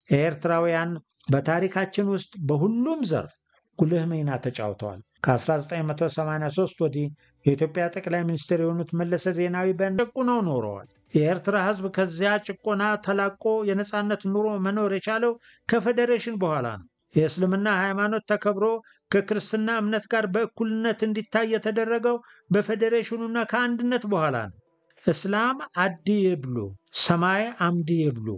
ኤርትራውያን በታሪካችን ውስጥ በሁሉም ዘርፍ ጉልህ ሚና ተጫውተዋል። ከ1983 ወዲህ የኢትዮጵያ ጠቅላይ ሚኒስትር የሆኑት መለሰ ዜናዊ በጨቁነው ኖረዋል። የኤርትራ ሕዝብ ከዚያ ጭቆና ተላቆ የነፃነት ኑሮ መኖር የቻለው ከፌዴሬሽን በኋላ ነው። የእስልምና ሃይማኖት ተከብሮ ከክርስትና እምነት ጋር በእኩልነት እንዲታይ የተደረገው በፌዴሬሽኑና ከአንድነት በኋላ ነው። እስላም አዲ ይብሉ ሰማይ አምዲ ይብሉ።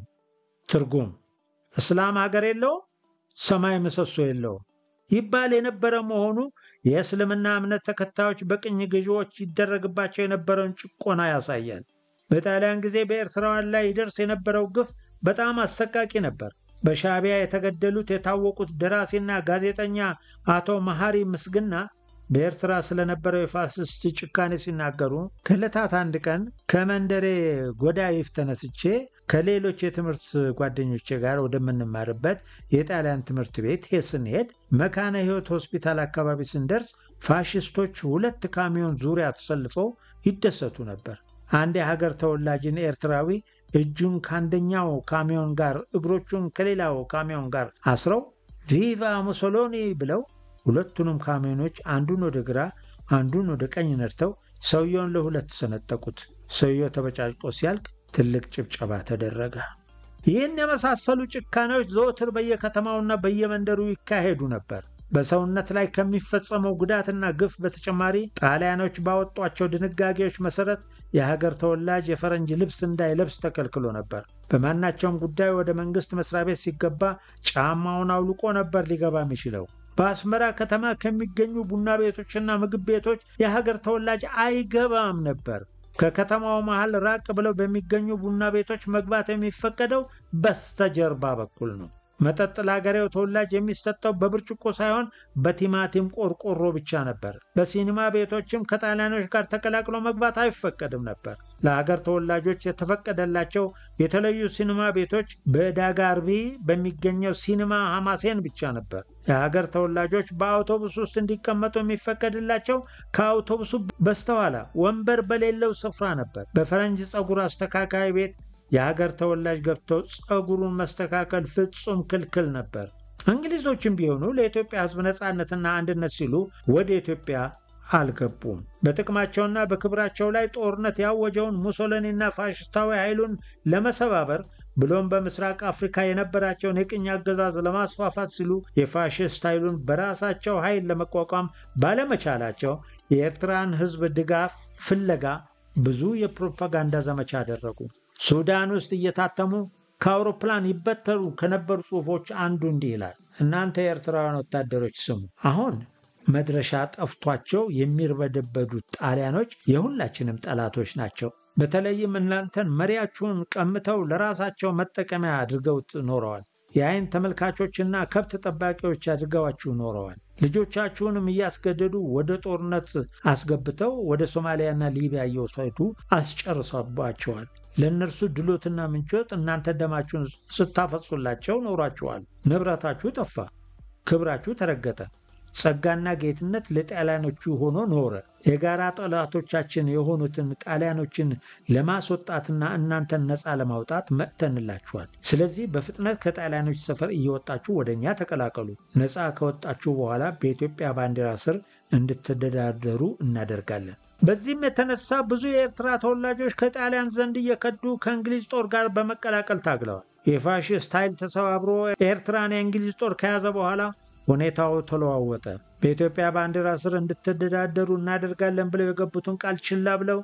ትርጉም እስላም ሀገር የለውም፣ ሰማይ ምሰሶ የለውም ይባል የነበረ መሆኑ የእስልምና እምነት ተከታዮች በቅኝ ገዢዎች ይደረግባቸው የነበረውን ጭቆና ያሳያል። በጣሊያን ጊዜ በኤርትራውያን ላይ ይደርስ የነበረው ግፍ በጣም አሰቃቂ ነበር። በሻዕቢያ የተገደሉት የታወቁት ደራሲና ጋዜጠኛ አቶ መሐሪ ምስግና በኤርትራ ስለነበረው የፋሽስት ጭካኔ ሲናገሩ ከዕለታት አንድ ቀን ከመንደሬ ጎዳይፍ ተነስቼ ከሌሎች የትምህርት ጓደኞቼ ጋር ወደምንማርበት የጣሊያን ትምህርት ቤት ስንሄድ መካነ ሕይወት ሆስፒታል አካባቢ ስንደርስ ፋሽስቶች ሁለት ካሚዮን ዙሪያ ተሰልፈው ይደሰቱ ነበር። አንድ የሀገር ተወላጅን ኤርትራዊ እጁን ከአንደኛው ካሚዮን ጋር እግሮቹን ከሌላው ካሚዮን ጋር አስረው ቪቫ ሙሶሎኒ ብለው ሁለቱንም ካሚዮኖች አንዱን ወደ ግራ አንዱን ወደ ቀኝ ነድተው ሰውየውን ለሁለት ሰነጠቁት። ሰውየው ተበጫጭቆ ሲያልቅ ትልቅ ጭብጨባ ተደረገ። ይህን የመሳሰሉ ጭካኔዎች ዘወትር በየከተማውና በየመንደሩ ይካሄዱ ነበር። በሰውነት ላይ ከሚፈጸመው ጉዳትና ግፍ በተጨማሪ ጣሊያኖች ባወጧቸው ድንጋጌዎች መሰረት የሀገር ተወላጅ የፈረንጅ ልብስ እንዳይለብስ ተከልክሎ ነበር። በማናቸውም ጉዳይ ወደ መንግስት መስሪያ ቤት ሲገባ ጫማውን አውልቆ ነበር ሊገባ የሚችለው። በአስመራ ከተማ ከሚገኙ ቡና ቤቶችና ምግብ ቤቶች የሀገር ተወላጅ አይገባም ነበር። ከከተማው መሃል ራቅ ብለው በሚገኙ ቡና ቤቶች መግባት የሚፈቀደው በስተጀርባ በኩል ነው። መጠጥ ለሀገሬው ተወላጅ የሚሰጠው በብርጭቆ ሳይሆን በቲማቲም ቆርቆሮ ብቻ ነበር። በሲኒማ ቤቶችም ከጣሊያኖች ጋር ተቀላቅሎ መግባት አይፈቀድም ነበር። ለሀገር ተወላጆች የተፈቀደላቸው የተለዩ ሲኒማ ቤቶች በዳጋርቢ በሚገኘው ሲኒማ ሐማሴን ብቻ ነበር። የሀገር ተወላጆች በአውቶቡስ ውስጥ እንዲቀመጡ የሚፈቀድላቸው ከአውቶቡሱ በስተኋላ ወንበር በሌለው ስፍራ ነበር። በፈረንጅ ፀጉር አስተካካይ ቤት የሀገር ተወላጅ ገብቶ ፀጉሩን መስተካከል ፍጹም ክልክል ነበር። እንግሊዞችም ቢሆኑ ለኢትዮጵያ ሕዝብ ነፃነትና አንድነት ሲሉ ወደ ኢትዮጵያ አልገቡም። በጥቅማቸውና በክብራቸው ላይ ጦርነት ያወጀውን ሙሶሎኒና ፋሽስታዊ ኃይሉን ለመሰባበር ብሎም በምስራቅ አፍሪካ የነበራቸውን የቅኝ አገዛዝ ለማስፋፋት ሲሉ የፋሽስት ኃይሉን በራሳቸው ኃይል ለመቋቋም ባለመቻላቸው የኤርትራን ሕዝብ ድጋፍ ፍለጋ ብዙ የፕሮፓጋንዳ ዘመቻ አደረጉ። ሱዳን ውስጥ እየታተሙ ከአውሮፕላን ይበተሩ ከነበሩ ጽሑፎች አንዱ እንዲህ ይላል። እናንተ የኤርትራውያን ወታደሮች ስሙ፣ አሁን መድረሻ ጠፍቷቸው የሚርበደበዱት ጣሊያኖች የሁላችንም ጠላቶች ናቸው። በተለይም እናንተን መሪያችሁን ቀምተው ለራሳቸው መጠቀሚያ አድርገውት ኖረዋል። የአይን ተመልካቾችና ከብት ጠባቂዎች አድርገዋችሁ ኖረዋል። ልጆቻችሁንም እያስገደዱ ወደ ጦርነት አስገብተው ወደ ሶማሊያና ሊቢያ እየወሰዱ አስጨርሰባቸዋል። ለእነርሱ ድሎትና ምንጮት እናንተ ደማችሁን ስታፈሱላቸው ኖሯችኋል። ንብረታችሁ ጠፋ፣ ክብራችሁ ተረገጠ። ጸጋና ጌትነት ለጣሊያኖቹ ሆኖ ኖረ። የጋራ ጠላቶቻችን የሆኑትን ጣሊያኖችን ለማስወጣትና እናንተን ነፃ ለማውጣት መጥተንላችኋል። ስለዚህ በፍጥነት ከጣሊያኖች ሰፈር እየወጣችሁ ወደ እኛ ተቀላቀሉ። ነፃ ከወጣችሁ በኋላ በኢትዮጵያ ባንዲራ ስር እንድትተዳደሩ እናደርጋለን። በዚህም የተነሳ ብዙ የኤርትራ ተወላጆች ከጣሊያን ዘንድ እየከዱ ከእንግሊዝ ጦር ጋር በመቀላቀል ታግለዋል። የፋሽስት ኃይል ተሰባብሮ ኤርትራን የእንግሊዝ ጦር ከያዘ በኋላ ሁኔታው ተለዋወጠ። በኢትዮጵያ ባንዲራ ስር እንድትተዳደሩ እናደርጋለን ብለው የገቡትን ቃል ችላ ብለው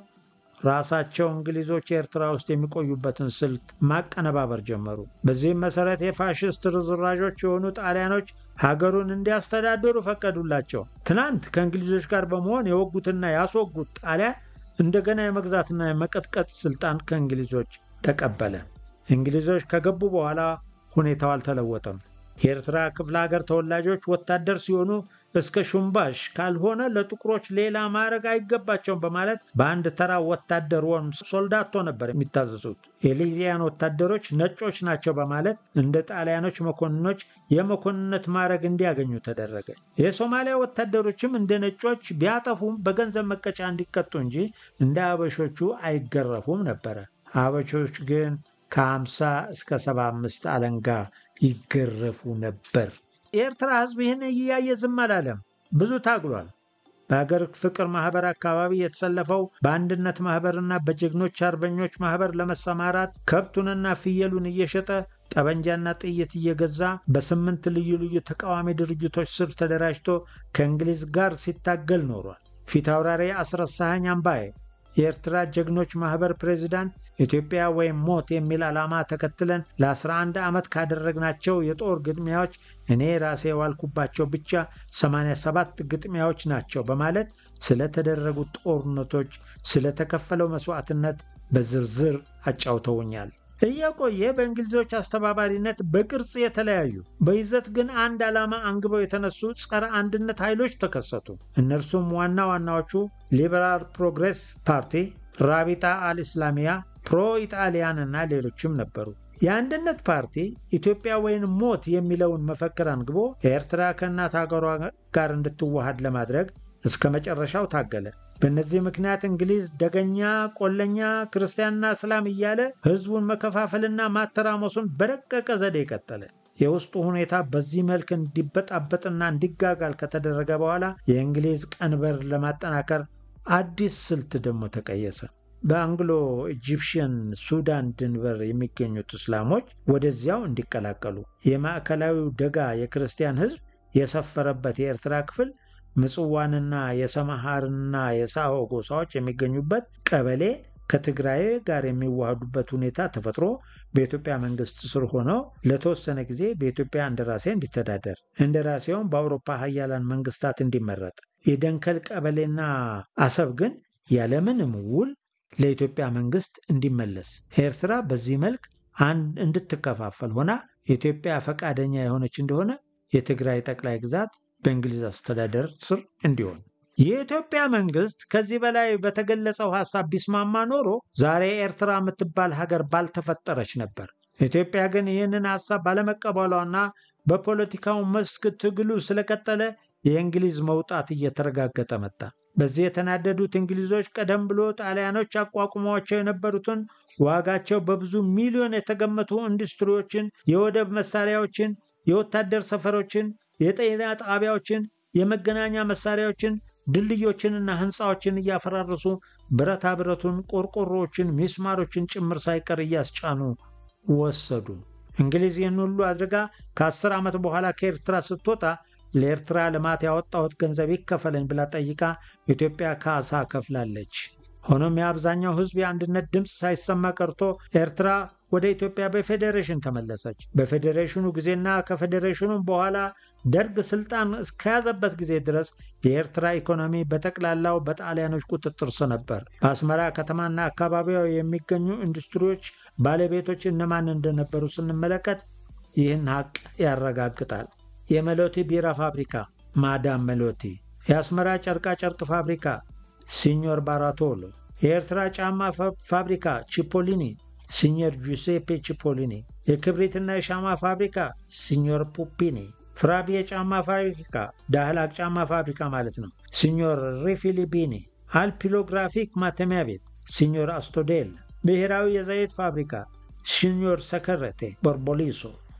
ራሳቸው እንግሊዞች ኤርትራ ውስጥ የሚቆዩበትን ስልት ማቀነባበር ጀመሩ። በዚህም መሰረት የፋሽስት ርዝራዦች የሆኑ ጣሊያኖች ሀገሩን እንዲያስተዳድሩ ፈቀዱላቸው። ትናንት ከእንግሊዞች ጋር በመሆን የወጉትና ያስወጉት ጣሊያን እንደገና የመግዛትና የመቀጥቀጥ ስልጣን ከእንግሊዞች ተቀበለ። እንግሊዞች ከገቡ በኋላ ሁኔታው አልተለወጠም። የኤርትራ ክፍለ ሀገር ተወላጆች ወታደር ሲሆኑ እስከ ሹምባሽ ካልሆነ ለጥቁሮች ሌላ ማዕረግ አይገባቸውም በማለት በአንድ ተራ ወታደር ወይም ሶልዳቶ ነበር የሚታዘዙት። የሊቢያን ወታደሮች ነጮች ናቸው በማለት እንደ ጣሊያኖች መኮንኖች የመኮንነት ማዕረግ እንዲያገኙ ተደረገ። የሶማሊያ ወታደሮችም እንደ ነጮች ቢያጠፉም በገንዘብ መቀጫ እንዲቀጡ እንጂ እንደ አበሾቹ አይገረፉም ነበረ። አበሾች ግን ከ50 እስከ 75 አለንጋ ይገረፉ ነበር። የኤርትራ ሕዝብ ይህን እያየ ዝም አላለም። ብዙ ታግሏል። በሀገር ፍቅር ማህበር አካባቢ የተሰለፈው በአንድነት ማህበርና በጀግኖች አርበኞች ማህበር ለመሰማራት ከብቱንና ፍየሉን እየሸጠ ጠበንጃና ጥይት እየገዛ በስምንት ልዩ ልዩ ተቃዋሚ ድርጅቶች ስር ተደራጅቶ ከእንግሊዝ ጋር ሲታገል ኖሯል። ፊታውራሪ አስረሳኸኝ አምባዬ የኤርትራ ጀግኖች ማህበር ፕሬዚዳንት ኢትዮጵያ ወይም ሞት የሚል ዓላማ ተከትለን ለ11 ዓመት ካደረግናቸው የጦር ግጥሚያዎች እኔ ራሴ የዋልኩባቸው ብቻ 87 ግጥሚያዎች ናቸው በማለት ስለተደረጉት ጦርነቶች፣ ስለተከፈለው መስዋዕትነት በዝርዝር አጫውተውኛል። እየቆየ በእንግሊዞች አስተባባሪነት በቅርጽ የተለያዩ በይዘት ግን አንድ ዓላማ አንግበው የተነሱ ጸረ አንድነት ኃይሎች ተከሰቱ። እነርሱም ዋና ዋናዎቹ ሊበራል ፕሮግሬስ ፓርቲ፣ ራቢጣ አልእስላሚያ፣ ፕሮ ኢጣሊያን እና ሌሎችም ነበሩ። የአንድነት ፓርቲ ኢትዮጵያ ወይም ሞት የሚለውን መፈክር አንግቦ ኤርትራ ከእናት ሀገሯ ጋር እንድትዋሃድ ለማድረግ እስከ መጨረሻው ታገለ። በእነዚህ ምክንያት እንግሊዝ ደገኛ፣ ቆለኛ፣ ክርስቲያንና እስላም እያለ ሕዝቡን መከፋፈልና ማተራመሱን በረቀቀ ዘዴ ቀጠለ። የውስጡ ሁኔታ በዚህ መልክ እንዲበጣበጥና እንዲጋጋል ከተደረገ በኋላ የእንግሊዝ ቀንበር ለማጠናከር አዲስ ስልት ደግሞ ተቀየሰ። በአንግሎ ኢጂፕሽን ሱዳን ድንበር የሚገኙት እስላሞች ወደዚያው እንዲቀላቀሉ የማዕከላዊው ደጋ የክርስቲያን ሕዝብ የሰፈረበት የኤርትራ ክፍል ምጽዋንና የሰማሃርና የሳሆ ጎሳዎች የሚገኙበት ቀበሌ ከትግራይ ጋር የሚዋሃዱበት ሁኔታ ተፈጥሮ በኢትዮጵያ መንግስት ስር ሆነው ለተወሰነ ጊዜ በኢትዮጵያ እንደራሴ እንዲተዳደር እንደራሴውም በአውሮፓ ሀያላን መንግስታት እንዲመረጥ የደንከል ቀበሌና አሰብ ግን ያለምንም ውል ለኢትዮጵያ መንግስት እንዲመለስ ኤርትራ በዚህ መልክ አንድ እንድትከፋፈል ሆና ኢትዮጵያ ፈቃደኛ የሆነች እንደሆነ የትግራይ ጠቅላይ ግዛት በእንግሊዝ አስተዳደር ስር እንዲሆን የኢትዮጵያ መንግስት ከዚህ በላይ በተገለጸው ሐሳብ ቢስማማ ኖሮ ዛሬ ኤርትራ የምትባል ሀገር ባልተፈጠረች ነበር። ኢትዮጵያ ግን ይህንን ሐሳብ ባለመቀበሏና በፖለቲካው መስክ ትግሉ ስለቀጠለ የእንግሊዝ መውጣት እየተረጋገጠ መጣ። በዚህ የተናደዱት እንግሊዞች ቀደም ብሎ ጣሊያኖች አቋቁሟቸው የነበሩትን ዋጋቸው በብዙ ሚሊዮን የተገመቱ ኢንዱስትሪዎችን፣ የወደብ መሳሪያዎችን፣ የወታደር ሰፈሮችን፣ የጤና ጣቢያዎችን፣ የመገናኛ መሳሪያዎችን፣ ድልድዮችንና ህንፃዎችን እያፈራረሱ ብረታ ብረቱን፣ ቆርቆሮዎችን፣ ሚስማሮችን ጭምር ሳይቀር እያስጫኑ ወሰዱ። እንግሊዝ ይህን ሁሉ አድርጋ ከአስር ዓመት በኋላ ከኤርትራ ስትወጣ ለኤርትራ ልማት ያወጣሁት ገንዘብ ይከፈለኝ ብላ ጠይቃ ኢትዮጵያ ካሳ ከፍላለች። ሆኖም የአብዛኛው ህዝብ የአንድነት ድምፅ ሳይሰማ ቀርቶ ኤርትራ ወደ ኢትዮጵያ በፌዴሬሽን ተመለሰች። በፌዴሬሽኑ ጊዜና ከፌዴሬሽኑም በኋላ ደርግ ስልጣን እስከያዘበት ጊዜ ድረስ የኤርትራ ኢኮኖሚ በጠቅላላው በጣሊያኖች ቁጥጥር ስር ነበር። በአስመራ ከተማና አካባቢዋ የሚገኙ ኢንዱስትሪዎች ባለቤቶች እነማን እንደነበሩ ስንመለከት ይህን ሀቅ ያረጋግጣል። የመሎቲ ቢራ ፋብሪካ ማዳም መሎቲ፣ የአስመራ ጨርቃ ጨርቅ ፋብሪካ ሲኞር ባራቶሎ፣ የኤርትራ ጫማ ፋብሪካ ቺፖሊኒ ሲኞር ጁሴፔ ቺፖሊኒ፣ የክብሪትና የሻማ ፋብሪካ ሲኞር ፑፒኒ፣ ፍራቢ የጫማ ፋብሪካ ዳህላቅ ጫማ ፋብሪካ ማለት ነው ሲኞር ሪፊሊቢኒ፣ አልፒሎግራፊክ ማተሚያ ቤት ሲኞር አስቶዴል፣ ብሔራዊ የዘይት ፋብሪካ ሲኞር ሰከረቴ ቦርቦሊሶ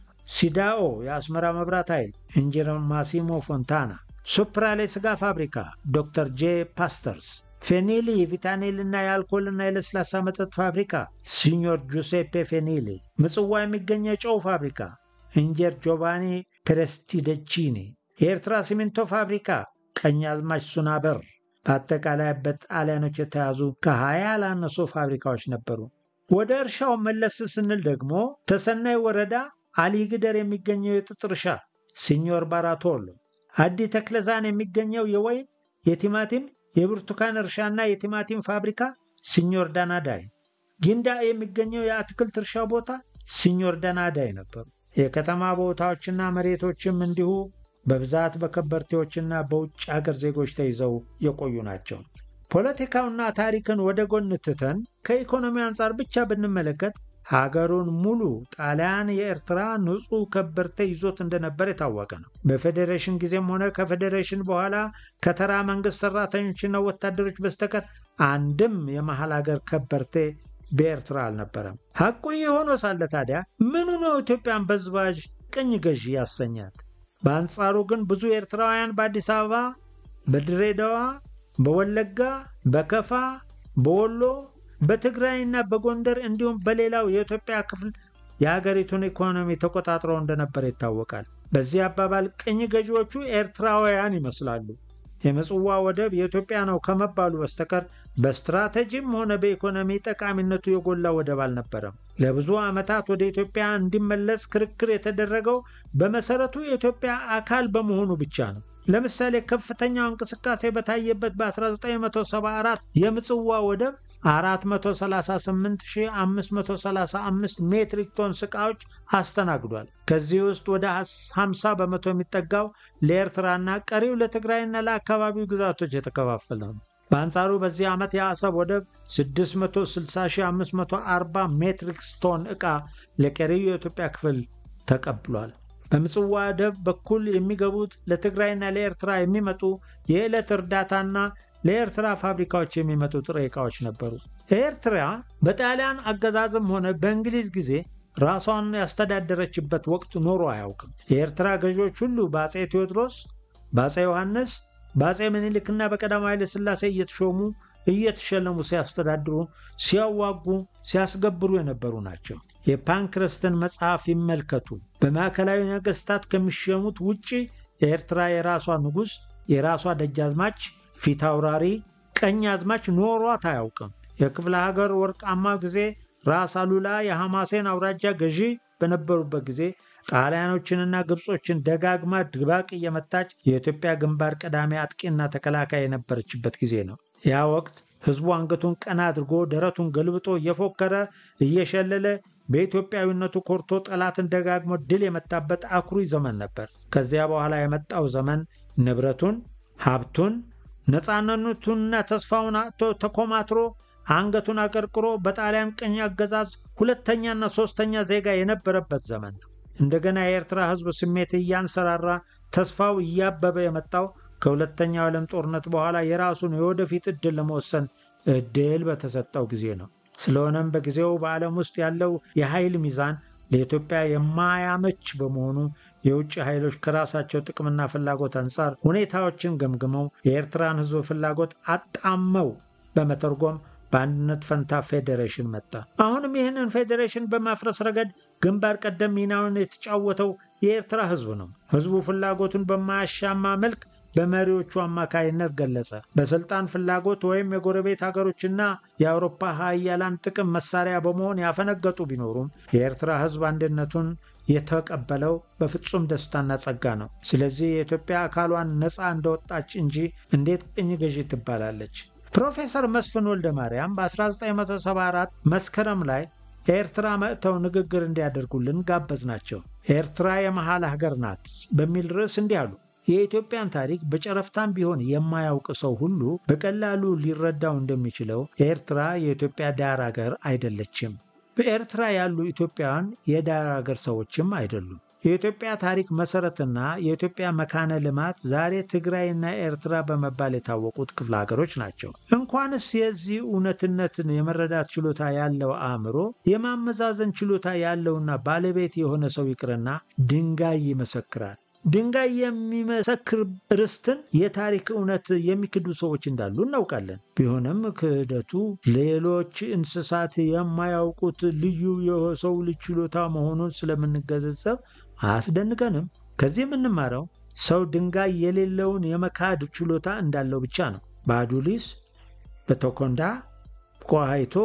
ሲዳኦ የአስመራ መብራት ኃይል ኢንጂነር ማሲሞ ፎንታና፣ ሱፕራሌ ስጋ ፋብሪካ ዶክተር ጄ ፓስተርስ፣ ፌኒሊ ቪታኔልና የአልኮልና የለስላሳ መጠጥ ፋብሪካ ሲኞር ጁሴፔ ፌኒሊ፣ ምጽዋ የሚገኘ የጨው ፋብሪካ ኢንጀር ጆቫኒ ፕሬስቲደቺኒ፣ የኤርትራ ሲሚንቶ ፋብሪካ ቀኛዝማች ሱናበር። በአጠቃላይ በጣሊያኖች የተያዙ ከሀያ ያላነሱ ፋብሪካዎች ነበሩ። ወደ እርሻው መለስ ስንል ደግሞ ተሰናይ ወረዳ አሊግደር የሚገኘው የጥጥ እርሻ ሲኞር ባራቶሎ፣ አዲ ተክለዛን የሚገኘው የወይን የቲማቲም የብርቱካን እርሻና የቲማቲም ፋብሪካ ሲኞር ዳናዳይ፣ ጊንዳ የሚገኘው የአትክልት እርሻ ቦታ ሲኞር ዳናዳይ ነበሩ። የከተማ ቦታዎችና መሬቶችም እንዲሁ በብዛት በከበርቴዎችና በውጭ አገር ዜጎች ተይዘው የቆዩ ናቸው። ፖለቲካውና ታሪክን ወደ ጎን ትተን ከኢኮኖሚ አንጻር ብቻ ብንመለከት ሀገሩን ሙሉ ጣሊያን የኤርትራ ንጹሕ ከበርቴ ይዞት እንደነበር የታወቀ ነው። በፌዴሬሽን ጊዜም ሆነ ከፌዴሬሽን በኋላ ከተራ መንግስት ሰራተኞችና ወታደሮች በስተቀር አንድም የመሀል ሀገር ከበርቴ በኤርትራ አልነበረም። ሐቁ የሆነ ሳለ ታዲያ ምኑ ነው ኢትዮጵያን በዝባዥ ቅኝ ገዢ ያሰኛት። በአንጻሩ ግን ብዙ ኤርትራውያን በአዲስ አበባ፣ በድሬዳዋ፣ በወለጋ፣ በከፋ፣ በወሎ፣ በትግራይና በጎንደር እንዲሁም በሌላው የኢትዮጵያ ክፍል የሀገሪቱን ኢኮኖሚ ተቆጣጥረው እንደነበር ይታወቃል። በዚህ አባባል ቅኝ ገዢዎቹ ኤርትራውያን ይመስላሉ። የምጽዋ ወደብ የኢትዮጵያ ነው ከመባሉ በስተቀር በስትራቴጂም ሆነ በኢኮኖሚ ጠቃሚነቱ የጎላ ወደብ አልነበረም። ለብዙ ዓመታት ወደ ኢትዮጵያ እንዲመለስ ክርክር የተደረገው በመሰረቱ የኢትዮጵያ አካል በመሆኑ ብቻ ነው። ለምሳሌ ከፍተኛው እንቅስቃሴ በታየበት በ1974 የምጽዋ ወደብ 438535 ሜትሪክ ቶን ዕቃዎች አስተናግዷል። ከዚህ ውስጥ ወደ 50 በመቶ የሚጠጋው ለኤርትራና ቀሪው ለትግራይና ለአካባቢው ግዛቶች የተከፋፈለ ነው። በአንጻሩ በዚህ ዓመት የአሰብ ወደብ 660540 ሜትሪክ ቶን ዕቃ ለቀሪው የኢትዮጵያ ክፍል ተቀብሏል። በምጽዋ ወደብ በኩል የሚገቡት ለትግራይና ለኤርትራ የሚመጡ የዕለት እርዳታና ለኤርትራ ፋብሪካዎች የሚመጡ ጥሬ ዕቃዎች ነበሩ። ኤርትራ በጣሊያን አገዛዝም ሆነ በእንግሊዝ ጊዜ ራሷን ያስተዳደረችበት ወቅት ኖሮ አያውቅም። የኤርትራ ገዢዎች ሁሉ በአፄ ቴዎድሮስ፣ በአፄ ዮሐንስ፣ በአፄ ምኒልክና በቀዳማዊ ኃይለ ሥላሴ እየተሾሙ እየተሸለሙ ሲያስተዳድሩ፣ ሲያዋጉ፣ ሲያስገብሩ የነበሩ ናቸው። የፓንክረስትን መጽሐፍ ይመልከቱ። በማዕከላዊ ነገሥታት ከሚሸሙት ውጭ የኤርትራ የራሷ ንጉሥ፣ የራሷ ደጃዝማች፣ ፊት አውራሪ፣ ቀኝ አዝማች ኖሯት አያውቅም። የክፍለ ሀገር ወርቃማ ጊዜ ራስ አሉላ የሐማሴን አውራጃ ገዢ በነበሩበት ጊዜ ጣሊያኖችንና ግብጾችን ደጋግማ ድባቅ እየመታች የኢትዮጵያ ግንባር ቀዳሚ አጥቂና ተከላካይ የነበረችበት ጊዜ ነው። ያ ወቅት ሕዝቡ አንገቱን ቀና አድርጎ ደረቱን ገልብጦ እየፎከረ እየሸለለ በኢትዮጵያዊነቱ ኮርቶ ጠላትን ደጋግሞ ድል የመታበት አኩሪ ዘመን ነበር። ከዚያ በኋላ የመጣው ዘመን ንብረቱን፣ ሀብቱን፣ ነፃነቱንና ተስፋውን አጥቶ ተኮማትሮ አንገቱን አቀርቅሮ በጣሊያን ቅኝ አገዛዝ ሁለተኛና ሶስተኛ ዜጋ የነበረበት ዘመን ነው። እንደገና የኤርትራ ሕዝብ ስሜት እያንሰራራ ተስፋው እያበበ የመጣው ከሁለተኛው ዓለም ጦርነት በኋላ የራሱን የወደፊት ዕድል ለመወሰን ዕድል በተሰጠው ጊዜ ነው። ስለሆነም በጊዜው በዓለም ውስጥ ያለው የኃይል ሚዛን ለኢትዮጵያ የማያመች በመሆኑ የውጭ ኃይሎች ከራሳቸው ጥቅምና ፍላጎት አንጻር ሁኔታዎችን ገምግመው የኤርትራን ሕዝብ ፍላጎት አጣመው በመተርጎም በአንድነት ፈንታ ፌዴሬሽን መጣ። አሁንም ይህንን ፌዴሬሽን በማፍረስ ረገድ ግንባር ቀደም ሚናውን የተጫወተው የኤርትራ ሕዝብ ነው። ሕዝቡ ፍላጎቱን በማያሻማ መልክ በመሪዎቹ አማካይነት ገለጸ። በስልጣን ፍላጎት ወይም የጎረቤት ሀገሮችና የአውሮፓ ሀያላን ጥቅም መሳሪያ በመሆን ያፈነገጡ ቢኖሩም የኤርትራ ሕዝብ አንድነቱን የተቀበለው በፍጹም ደስታና ጸጋ ነው። ስለዚህ የኢትዮጵያ አካሏን ነፃ እንደወጣች እንጂ እንዴት ቅኝ ገዢ ትባላለች? ፕሮፌሰር መስፍን ወልደ ማርያም በ1974 መስከረም ላይ ኤርትራ መጥተው ንግግር እንዲያደርጉልን ጋበዝ ናቸው። ኤርትራ የመሃል ሀገር ናት በሚል ርዕስ እንዲህ አሉ። የኢትዮጵያን ታሪክ በጨረፍታም ቢሆን የማያውቅ ሰው ሁሉ በቀላሉ ሊረዳው እንደሚችለው ኤርትራ የኢትዮጵያ ዳር ሀገር አይደለችም። በኤርትራ ያሉ ኢትዮጵያውያን የዳር ሀገር ሰዎችም አይደሉም። የኢትዮጵያ ታሪክ መሰረትና የኢትዮጵያ መካነ ልማት ዛሬ ትግራይና ኤርትራ በመባል የታወቁት ክፍለ ሀገሮች ናቸው። እንኳንስ የዚህ እውነትነትን የመረዳት ችሎታ ያለው አእምሮ የማመዛዘን ችሎታ ያለውና ባለቤት የሆነ ሰው ይቅርና ድንጋይ ይመሰክራል። ድንጋይ የሚመሰክር ርስትን የታሪክ እውነት የሚክዱ ሰዎች እንዳሉ እናውቃለን። ቢሆንም ክህደቱ ሌሎች እንስሳት የማያውቁት ልዩ የሰው ልጅ ችሎታ መሆኑን ስለምንገነዘብ አያስደንቀንም። ከዚህ የምንማረው ሰው ድንጋይ የሌለውን የመካድ ችሎታ እንዳለው ብቻ ነው። በአዱሊስ፣ በቶኮንዳ፣ በቋሃይቶ፣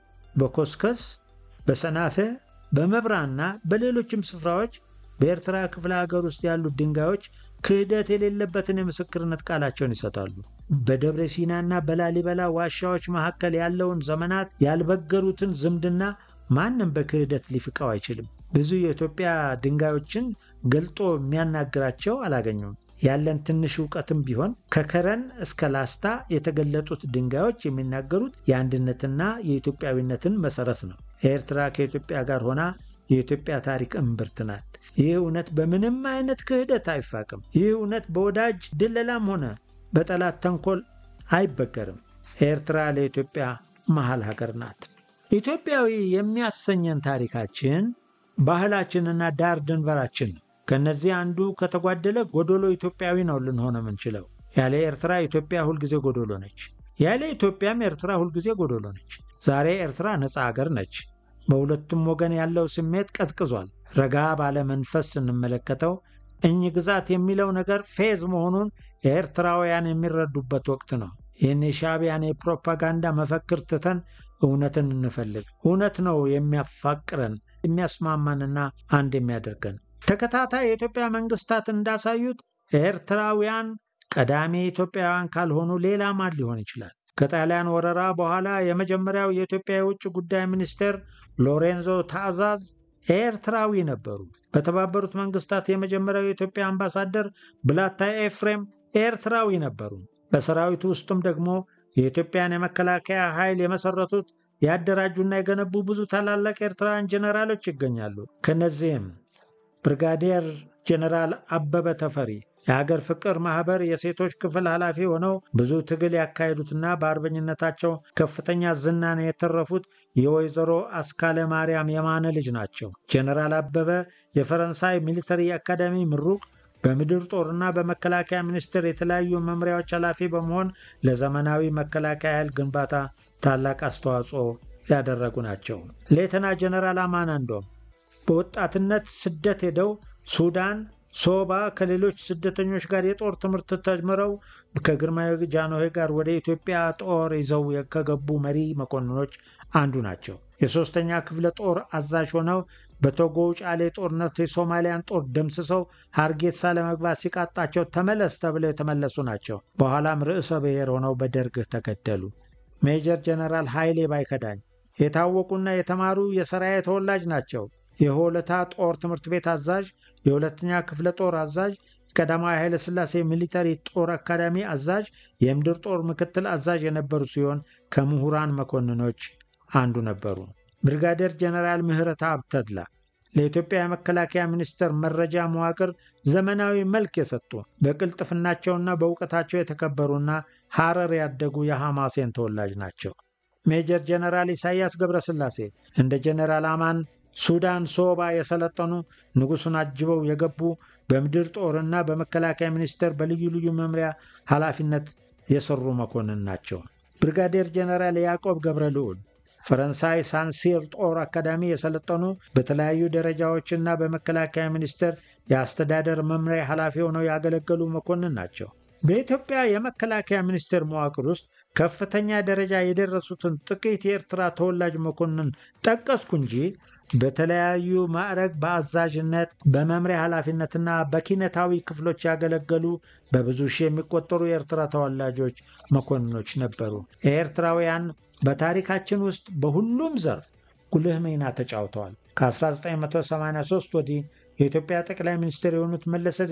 በኮስከስ፣ በሰናፈ፣ በመብራና በሌሎችም ስፍራዎች በኤርትራ ክፍለ ሀገር ውስጥ ያሉት ድንጋዮች ክህደት የሌለበትን የምስክርነት ቃላቸውን ይሰጣሉ። በደብረ ሲናና በላሊበላ ዋሻዎች መካከል ያለውን ዘመናት ያልበገሩትን ዝምድና ማንም በክህደት ሊፍቀው አይችልም። ብዙ የኢትዮጵያ ድንጋዮችን ገልጦ የሚያናግራቸው አላገኙም። ያለን ትንሽ እውቀትም ቢሆን ከከረን እስከ ላስታ የተገለጡት ድንጋዮች የሚናገሩት የአንድነትና የኢትዮጵያዊነትን መሰረት ነው። ኤርትራ ከኢትዮጵያ ጋር ሆና የኢትዮጵያ ታሪክ እምብርት ናት። ይህ እውነት በምንም አይነት ክህደት አይፋቅም። ይህ እውነት በወዳጅ ድለላም ሆነ በጠላት ተንኮል አይበገርም። ኤርትራ ለኢትዮጵያ መሃል ሀገር ናት። ኢትዮጵያዊ የሚያሰኘን ታሪካችን ባህላችንና ዳር ድንበራችን ነው። ከእነዚህ አንዱ ከተጓደለ ጎዶሎ ኢትዮጵያዊ ነው ልንሆን የምንችለው። ያለ ኤርትራ ኢትዮጵያ ሁልጊዜ ጎዶሎ ነች። ያለ ኢትዮጵያም ኤርትራ ሁልጊዜ ጎዶሎ ነች። ዛሬ ኤርትራ ነፃ አገር ነች። በሁለቱም ወገን ያለው ስሜት ቀዝቅዟል። ረጋ ባለ መንፈስ ስንመለከተው እኝ ግዛት የሚለው ነገር ፌዝ መሆኑን ኤርትራውያን የሚረዱበት ወቅት ነው። ይህን የሻዕቢያን የፕሮፓጋንዳ መፈክር ትተን እውነትን እንፈልግ። እውነት ነው የሚያፋቅረን የሚያስማማንና አንድ የሚያደርገን። ተከታታይ የኢትዮጵያ መንግስታት እንዳሳዩት ኤርትራውያን ቀዳሚ ኢትዮጵያውያን ካልሆኑ ሌላ ማን ሊሆን ይችላል? ከጣሊያን ወረራ በኋላ የመጀመሪያው የኢትዮጵያ የውጭ ጉዳይ ሚኒስቴር ሎሬንዞ ታዛዝ ኤርትራዊ ነበሩ። በተባበሩት መንግስታት የመጀመሪያው የኢትዮጵያ አምባሳደር ብላታ ኤፍሬም ኤርትራዊ ነበሩ። በሰራዊቱ ውስጥም ደግሞ የኢትዮጵያን የመከላከያ ኃይል የመሰረቱት ያደራጁና የገነቡ ብዙ ታላላቅ ኤርትራውያን ጀኔራሎች ይገኛሉ። ከነዚህም ብርጋዴር ጀኔራል አበበ ተፈሪ የሀገር ፍቅር ማህበር የሴቶች ክፍል ኃላፊ ሆነው ብዙ ትግል ያካሄዱትና በአርበኝነታቸው ከፍተኛ ዝናን የተረፉት የወይዘሮ አስካለ ማርያም የማነ ልጅ ናቸው። ጀኔራል አበበ የፈረንሳይ ሚሊተሪ አካዳሚ ምሩቅ፣ በምድር ጦርና በመከላከያ ሚኒስቴር የተለያዩ መምሪያዎች ኃላፊ በመሆን ለዘመናዊ መከላከያ ኃይል ግንባታ ታላቅ አስተዋጽኦ ያደረጉ ናቸው። ሌተና ጀኔራል አማን አንዶም በወጣትነት ስደት ሄደው ሱዳን ሶባ ከሌሎች ስደተኞች ጋር የጦር ትምህርት ተምረው ከግርማዊ ጃንሆይ ጋር ወደ ኢትዮጵያ ጦር ይዘው ከገቡ መሪ መኮንኖች አንዱ ናቸው። የሦስተኛ ክፍለ ጦር አዛዥ ሆነው በቶጎ ጫሌ ጦርነት የሶማሊያን ጦር ደምስሰው ሀርጌሳ ለመግባት ሲቃጣቸው ተመለስ ተብለው የተመለሱ ናቸው። በኋላም ርዕሰ ብሔር ሆነው በደርግ ተገደሉ። ሜጀር ጀነራል ኃይሌ ባይከዳኝ የታወቁና የተማሩ የሰራዬ ተወላጅ ናቸው። የሆለታ ጦር ትምህርት ቤት አዛዥ፣ የሁለተኛ ክፍለ ጦር አዛዥ፣ ቀዳማዊ ኃይለ ሥላሴ ሚሊተሪ ጦር አካዳሚ አዛዥ፣ የምድር ጦር ምክትል አዛዥ የነበሩ ሲሆን ከምሁራን መኮንኖች አንዱ ነበሩ። ብሪጋዴር ጀነራል ምህረተአብ ተድላ ለኢትዮጵያ የመከላከያ ሚኒስቴር መረጃ መዋቅር ዘመናዊ መልክ የሰጡ በቅልጥፍናቸውና በእውቀታቸው የተከበሩና ሐረር ያደጉ የሐማሴን ተወላጅ ናቸው። ሜጀር ጀነራል ኢሳያስ ገብረስላሴ እንደ ጀነራል አማን ሱዳን ሶባ የሰለጠኑ ንጉሱን አጅበው የገቡ በምድር ጦርና በመከላከያ ሚኒስቴር በልዩ ልዩ መምሪያ ኃላፊነት የሰሩ መኮንን ናቸው። ብሪጋዴር ጀነራል ያዕቆብ ገብረ ልዑል ፈረንሳይ ሳንሲር ጦር አካዳሚ የሰለጠኑ በተለያዩ ደረጃዎችና በመከላከያ ሚኒስቴር የአስተዳደር መምሪያ ኃላፊ ሆነው ያገለገሉ መኮንን ናቸው። በኢትዮጵያ የመከላከያ ሚኒስቴር መዋቅር ውስጥ ከፍተኛ ደረጃ የደረሱትን ጥቂት የኤርትራ ተወላጅ መኮንን ጠቀስኩ እንጂ በተለያዩ ማዕረግ በአዛዥነት በመምሪያ ኃላፊነትና በኪነታዊ ክፍሎች ያገለገሉ በብዙ ሺህ የሚቆጠሩ የኤርትራ ተወላጆች መኮንኖች ነበሩ። ኤርትራውያን በታሪካችን ውስጥ በሁሉም ዘርፍ ጉልህ ሚና ተጫውተዋል። ከ1983 ወዲህ የኢትዮጵያ ጠቅላይ ሚኒስትር የሆኑት መለሰ